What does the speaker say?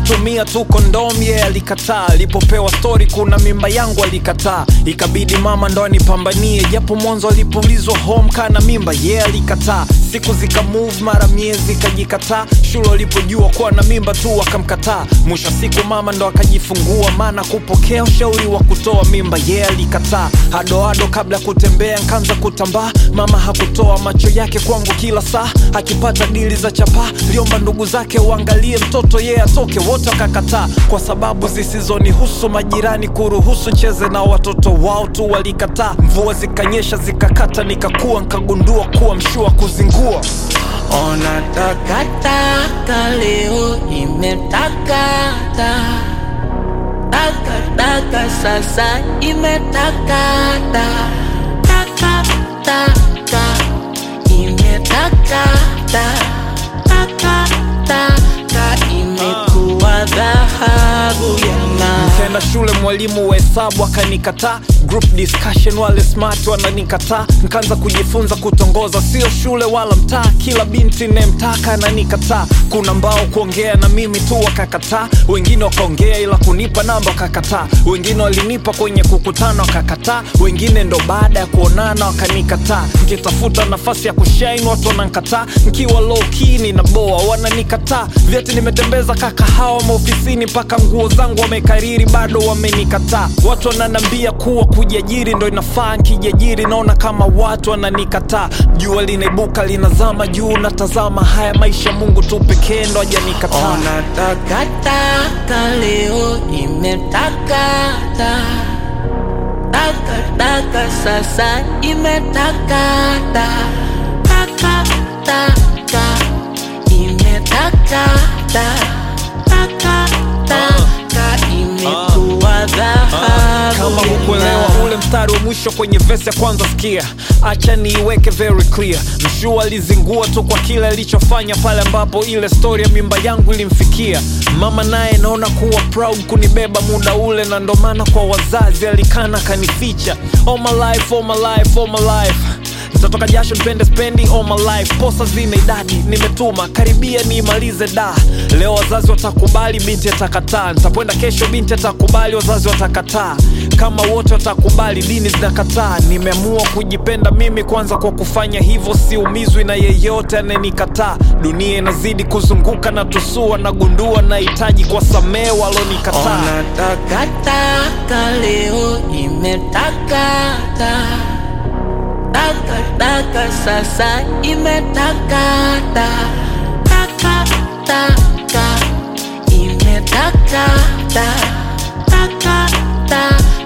kutumia tu kondom ye yeah, alikataa alipopewa stori kuna mimba yangu alikataa ikabidi mama ndo anipambanie japo mwanzo alipoulizwa home kana mimba ye yeah, alikataa siku zika move mara miezi ikajikataa shule walipojua kuwa na mimba tu wakamkataa mwisho siku mama ndo akajifungua maana kupokea ushauri wa kutoa mimba ye yeah, alikataa hadoado kabla ya kutembea nkaanza kutambaa mama hakutoa macho yake kwangu kila saa akipata dili za chapaa liomba ndugu zake uangalie mtoto yeye yeah, atoke wote wakakataa kwa sababu zisizonihusu majirani kuruhusu cheze na watoto wao tu walikataa mvua zikanyesha zikakata nikakua nkagundua kuwa mshua kuzingua Ona takataka leo imetakata takataka sasa imetakata takataka imetakata takataka imekuwa dhahabu ya ng'aa. Nikaenda shule mwalimu wa hesabu akanikataa group discussion wale smart wananikataa nikaanza kujifunza kutongoza sio shule wala mtaa kila binti nemtaka ananikataa kuna mbao kuongea na mimi tu wakakataa wengine wakaongea ila kunipa namba wakakataa wengine walinipa kwenye kukutana wakakataa wengine ndo baada ya kuonana wakanikataa nkitafuta nafasi ya kushain watu wanankataa nkiwa low key ninaboa wananikataa vyeti nimetembeza kakahawa maofisini mpaka nguo zangu wamekariri bado wamenikataa watu wananambia kuwa kujiajiri ndo inafaa nkijiajiri naona kama watu wananikataa jua linaibuka linazama juu natazama haya maisha mungu tu pekee ndo ajanikataa Ona takataka leo imetakata takataka sasa imetakata takataka imetakata takataka imekuwa dhahabu kama ya hukuelewa ng'aa. ule mstari wa mwisho kwenye vesi ya kwanza sikia acha niiweke very clear mshua alizingua tu kwa kile alichofanya pale ambapo ile stori ya mimba yangu ilimfikia mama naye naona kuwa proud kunibeba muda ule na ndo maana kwa wazazi alikana kanificha all my life, all my life, all my life nitatoka jasho nipende spendi all my life posa zina idadi nimetuma karibia niimalize da leo wazazi watakubali binti atakataa nitakwenda kesho binti atakubali wazazi watakataa kama wote watakubali dini zinakataa nimeamua kujipenda mimi kwanza kwa kufanya hivyo siumizwi na yeyote anayenikataa dunia inazidi kuzunguka na tusua nagundua nahitaji kwa samee walonikataa Ona takataka leo imetakata takataka sasa imetakata takataka imetakata takataka